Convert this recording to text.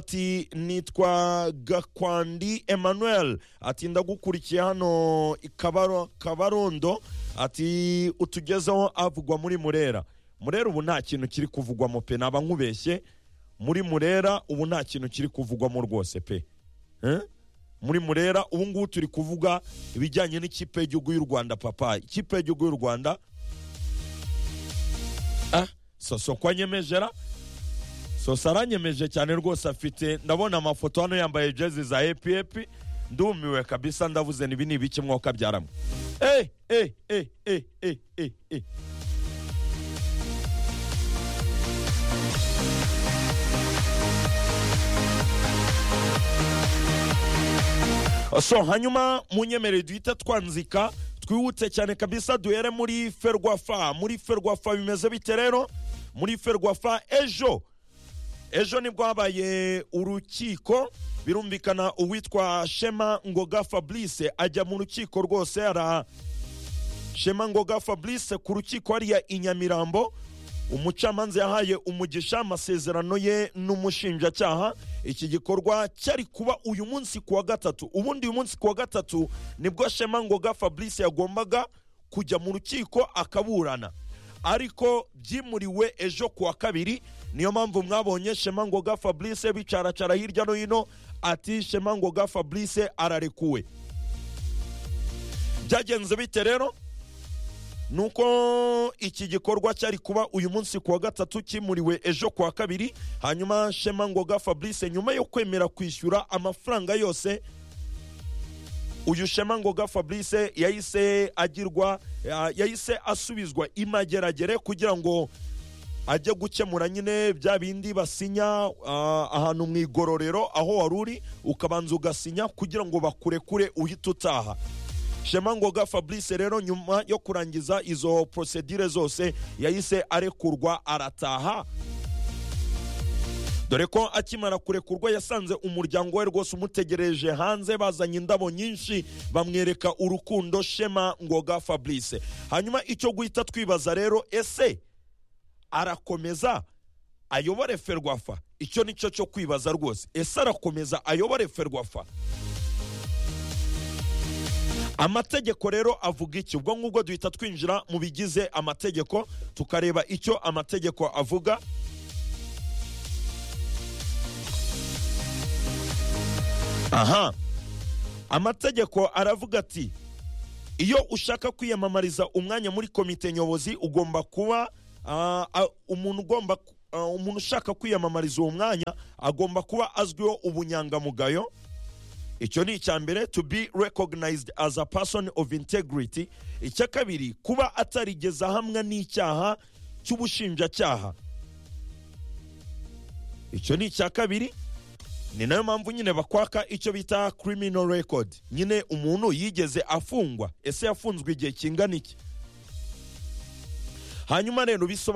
ati nitwa gakwandi emmanuel ati ndagukurikiye hano i Kabaro- kabarondo ati utugezeho avugwa muri murera murera ubu nta kintu kiri kuvugwamo pe naba nkubeshye muri murera ubu nta kintu kiri kuvugwamo rwose pe Eh? muri murera ubu ngubu turi kuvuga ibijyanye n'ikipe y'igihugu y'u rwanda papa ikipe y'igihugu y'u rwanda Ah, sosokwa nyemejera sosa aranyemeje cyane rwose afite ndabona amafoto hano yambaye jezi za epiyepi ndumiwe kabisa ndavuze nibi ni ibiki mwuka byaramu eh eh eh eh eh eh eh so hanyuma munyemerere duhita twanzika twihute cyane kabisa duhere muri ferwafa muri ferwafa bimeze bite rero muri ferwafa ejo ejo nibwo habaye urukiko birumvikana uwitwa shema ngoga fabrice ajya mu rukiko rwose ara shema ngoga fabrice ku rukiko hariya i nyamirambo umucamanza yahaye umugisha amasezerano ye n'umushinjacyaha iki gikorwa cyari kuba uyu munsi ku wa gatatu ubundi uyu munsi ku wa gatatu nibwo shema ngoga fabrice yagombaga kujya mu rukiko akaburana ariko byimuriwe ejo ku wa kabiri niyo mpamvu mwabonye shema ngoga fabrice bicaracara hirya no hino ati shema ngoga fabrice ararekuwe byagenze bite rero nuko iki gikorwa cyari kuba uyu munsi ku wa gatatu kimuriwe ejo ku wa kabiri hanyuma shema ngoga fabrice nyuma yo kwemera kwishyura amafaranga yose uyu shema ngoga fabrice yahise agirwa ya- yahise asubizwa imageragere kugira ngo ajye gukemura nyine bya bindi basinya ah, ahantu mu igororero aho wari uri ukabanza ugasinya kugira ngo bakurekure uhite utaha shema ngoga fabrice rero nyuma yo kurangiza izo prosedire zose yahise arekurwa arataha dore ko akimara kurekurwa yasanze umuryango we rwose umutegereje hanze bazanye indabo nyinshi bamwereka urukundo shema ngoga fabrice hanyuma icyo guhita twibaza rero ese arakomeza ayobore ferwafa icyo ni cyo cyo kwibaza rwose ese arakomeza ayobore ferwafa amategeko rero avuga iki ubwo ngubwo duhita twinjira mu bigize amategeko tukareba icyo amategeko avuga aha amategeko aravuga ati iyo ushaka kwiyamamariza umwanya muri komite nyobozi ugomba kuba ah, ah, umuntu ugomba ku- ah, umuntu ushaka kwiyamamariza uwo mwanya agomba kuba azwiho ubunyangamugayo icyo ni icya mbere to be recognized as a person of integrity icya kabiri kuba atarigeza hamwe n'icyaha cy'ubushinjacyaha icyo ni icya kabiri ni nayo mpamvu nyine bakwaka icyo bita criminal record nyine umuntu yigeze afungwa ese yafunzwe igihe kingana iki hanyuma rero bisobanura